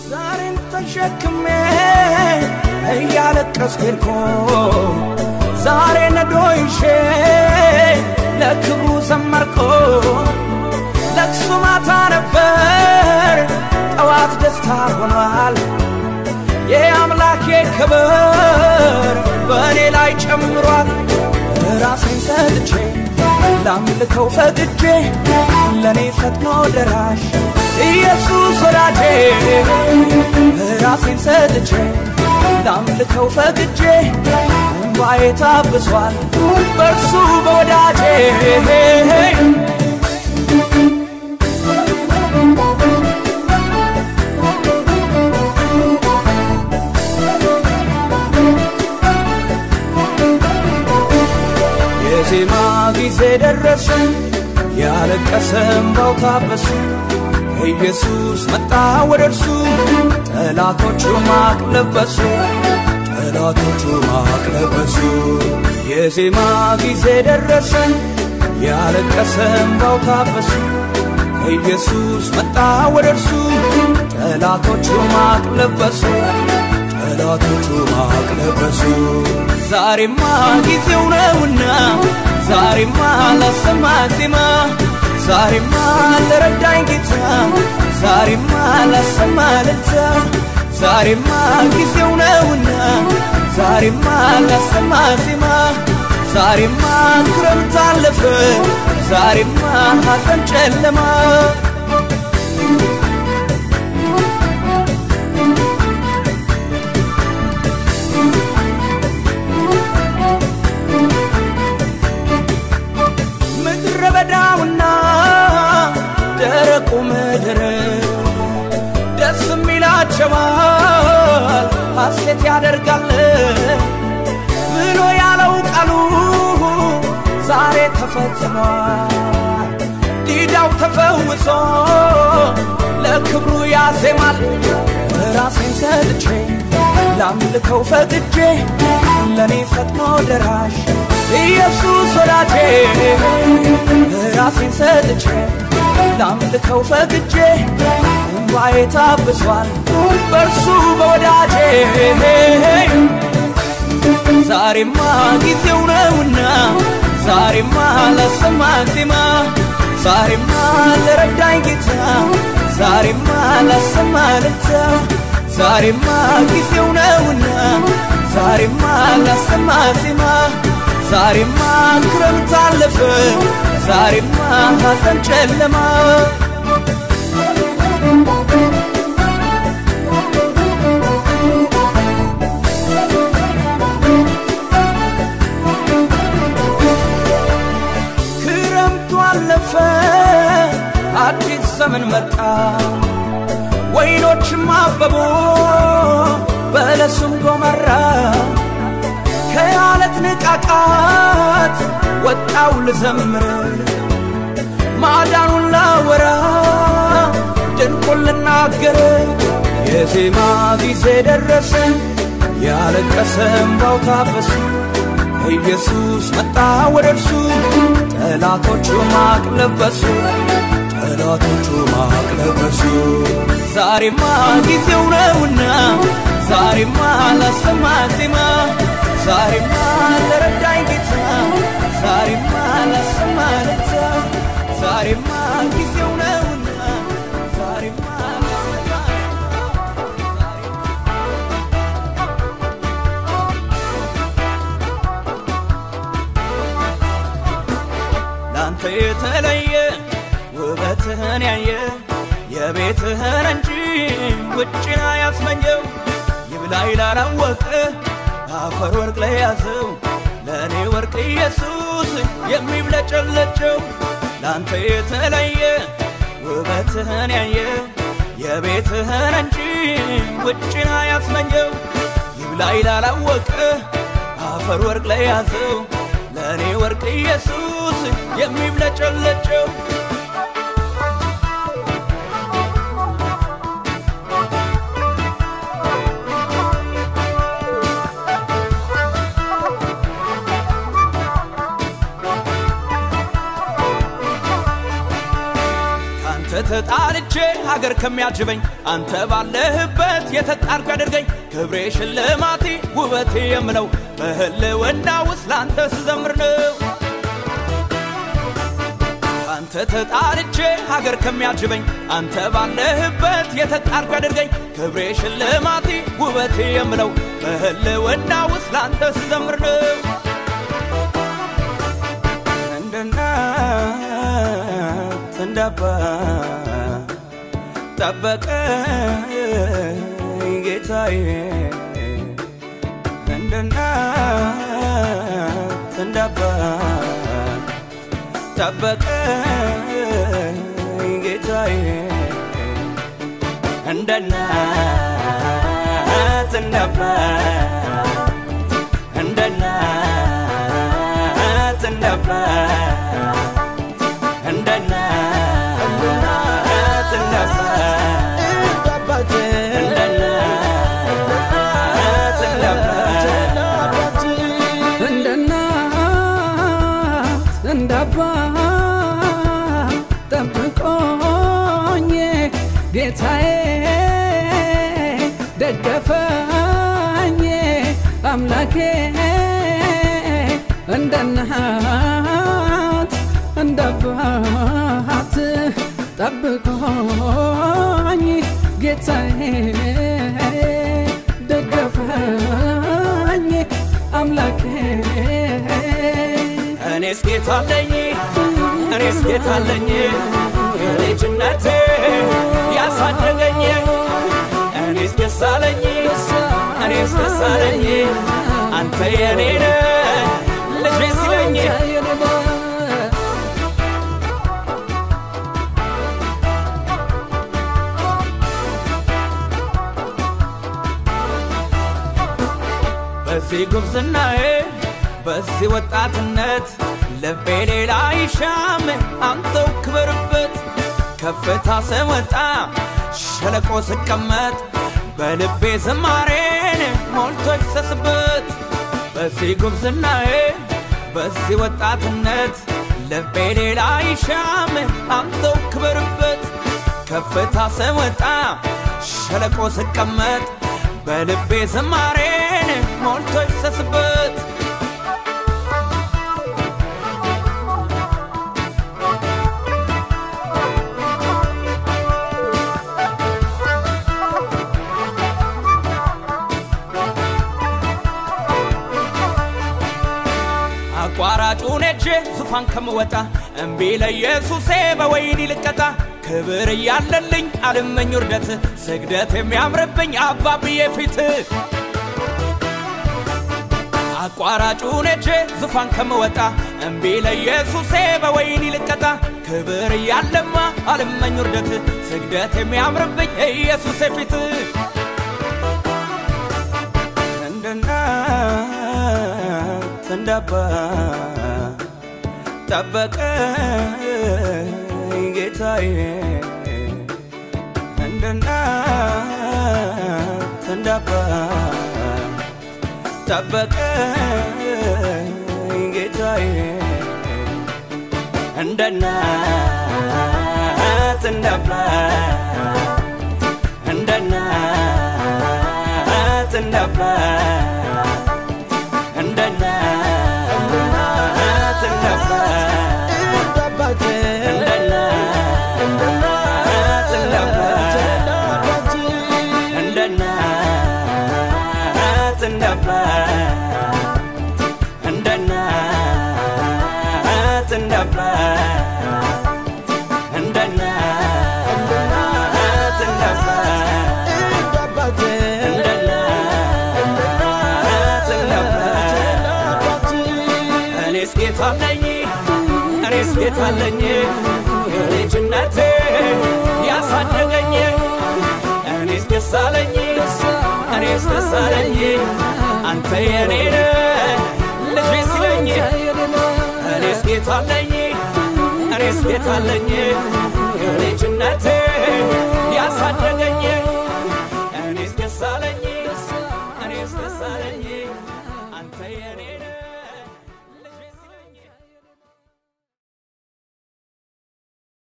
ዛሬን ተሸክሜ እያለቀስኩ ሄድኩ ዛሬ ነዶ ይዤ ለክብሩ ዘመርኩ ለቅሶ ማታ ነበር ጠዋት ደስታ ሆኗል የአምላኬ ክብር በእኔ ላይ ጨምሯል ራሴን ሰጥቼ ላምልከው ፈቅጄ ለእኔ ፈጥኖ ደራሽ ኢየሱስ ወዳጄ ራሴን ሰጥቼ ላምልከው ፈቅጄ እንባዬ ታብሷል በእርሱ በወዳጄ የዜማ ጊዜ ደረሰ ያለቀሰ እምባው ታበሰ ኢየሱስ መጣ ወደ እርሱ ጠላቶቹ ማቅ ለበሱ ጠላቶቹ ማቅ ለበሱ የዜማ ጊዜ ደረሰ ያለቀሰ እምባው ታበሰ ኢየሱስ መጣ ወደ እርሱ ጠላቶቹ ማቅ ለበሱ ጠላቶቹ ማቅ ለበሱ ዛሬማ ጊዜው ነውና ዛሬማ ላሰማ ዜማ ዛሬማ ለረዳኝ ጌታ ዛሬማ ላሰማ ልልታ ዛሬማ ጊዜው ነውና ዛሬማ ላሰማ ዜማ ዛሬማ ክረምት አለፈ ዛሬማ ሐዘን ጨለማ ምድረ በዳውና ደረቁ ምድር ደስ የሚላቸዋል ሐሴት ያደርጋል ብሎ ያለው ቃሉ ዛሬ ተፈጽሟል። ዲዳው ተፈውሶ ለክብሩ ያዜማል። ራሴን ሰጥቼ ላምልከው ፈቅጄ ለእኔ ፈጥኖ ደራሽ ኢየሱስ ወዳጄ ራሴን ሰጥቼ ላምልከው ፈቅጄ እንባዬ ታብሷል በእርሱ በወዳጄ ዛሬማ ጊዜው ነውና ዛሬማ ላሰማ ዜማ ዛሬማ ለረዳኝ ጌታ ዛሬማ ላሰማ ልልታ ዛሬማ ጊዜው ነውና ዛሬማ ላሰማ ዜማ ዛሬማ ክረምት አለፈ ዛሬማ ሐዘን ጨለማ ክረምቱ አለፈ አዲስ ዘመን መጣ ወይኖችም አበቡ በለሱም ጎመራ ከአለት ንቃቃት ወጣው ልዘምር ማዳኑን ላወራ ድንቁን ልናገር የዜማ ጊዜ ደረሰ ያለቀሰ እምባው ታበሰ ኢየሱስ መጣ ወደ እርሱ ጠላቶቹ ማቅ ለበሱ ጠላቶቹ ማቅ ለበሱ ዛሬማ ጊዜው ነውና ዛሬማ ላሰማ ዜማ ዛሬማ ለረዳኝ ጌታ ዛሬማ ላሰማ ልልታ ዛሬማ ጊዜው ነውና ዛሬማ ላሰማ ላንተ የተለየ ውበትህን ያየ የቤትህን እንጂ ውጭን አያስመኘው ይብላኝ ላላወቀ አፈር ወርቅ ላይ ያዘው ለእኔ ወርቅ ኢየሱስ የሚብለጨለጨው ላንተ የተለየ ውበትህን ያየ የቤትህን እንጂ ውጭን አያስመኘው ይብላኝ ላላወቀ አፈር ወርቅ ላይ ያዘው ለእኔ ወርቅ ኢየሱስ የሚብለጨለጨው ካንተ ተጣልቼ ተጣልቼ ሀገር ከሚያጅበኝ አንተ ባለህበት የተጣርኩ ያደርገኝ ክብሬ ሽልማቴ ውበቴ የምለው በህልውና ውስጥ ለአንተ ስዘምር ነው። አንተ ተጣልቼ ሀገር ከሚያጅበኝ አንተ ባለህበት የተጣርኩ ያደርገኝ ክብሬ ሽልማቴ ውበቴ የምለው በህልውና ውስጥ ለአንተ ስዘምር ነው። እንደ እናት እንደ አባት ጠበቀኝ ጌታዬ እንደ እናት እንደ አባት ጠበቀኝ ጌታዬ እንደ እናት እንደ አባት እንደ እናት እንደ አባት እንደ እናት እንደ አባት እንደ እናት እንደ አባት እንደ እናት እንደ አባት ጠብቆኝ ጌታዬ ደገፈኝ አምላኬ እንደ እናት እንደ አባት ጠብቆኝ ጌታዬ ደገፈኝ አምላኬ እኔስ ጌታ አለኝ እኔስ ጌታ አለኝ የልጅነቴ ያሳደገኝ እኔስ ደስ አለኝ እኔስ ደስ አለኝ አንተ የኔ ነህ ልጄ ሲለኝ በዚህ ጉብዝናዬ በዚህ ወጣትነት ልቤ ሌላ ይሻም አንተው ክበርበት ከፍታ ስወጣ ሸለቆ ስቀመጥ በልቤ ዝማሬን ሞልቶ ይፍሰስበት በዚህ ጉብዝናዬ በዚህ ወጣትነት ልቤ ሌላ ይሻም አንተው ክበርበት ከፍታ ስወጣ ሸለቆ ስቀመጥ በልቤ ዝማሬን ሞልቶ ይፍሰስበት አቋራጩን ሄጄ ዙፋን ከምወጣ እምቢ ለኢየሱሴ በወይኒ ልቀጣ ክብር እያለልኝ አልመኝ ውርደት ስግደት የሚያምርብኝ አባብዬ ፊት አቋራጩን ሄጄ ዙፋን ከምወጣ እምቢ ለኢየሱሴ በወይኒ ልቀጣ ክብር እያለማ አልመኝ ውርደት ስግደት የሚያምርብኝ ኢየሱሴ ፊት እንደ እናት እንደ አባት ጠበቀኝ ጌታዬ እንደ እናት እንደ አባት ጠበቀኝ ጌታዬ እንደ እናት እንደ አባት እንደ እናት እንደ አባት እንደ እናት እንደ አባት እንደ እናት እንደ አባት እንደ እናት እንደ አባት እንደ እናት እንደ አባት እንደ እናት እንደ አባት እንደ እናት እንደ አባት እኔስ ጌታ አለኝ እኔስ ጌታ አለኝ የልጅነቴ ያሳደገኝ እኔስ ደስ አለኝ እኔስ ደስ አለኝ አንተ የኔ ነህ ልጄ ሲለኝ እኔስ ጌታ አለኝ እኔስ ጌታ አለኝ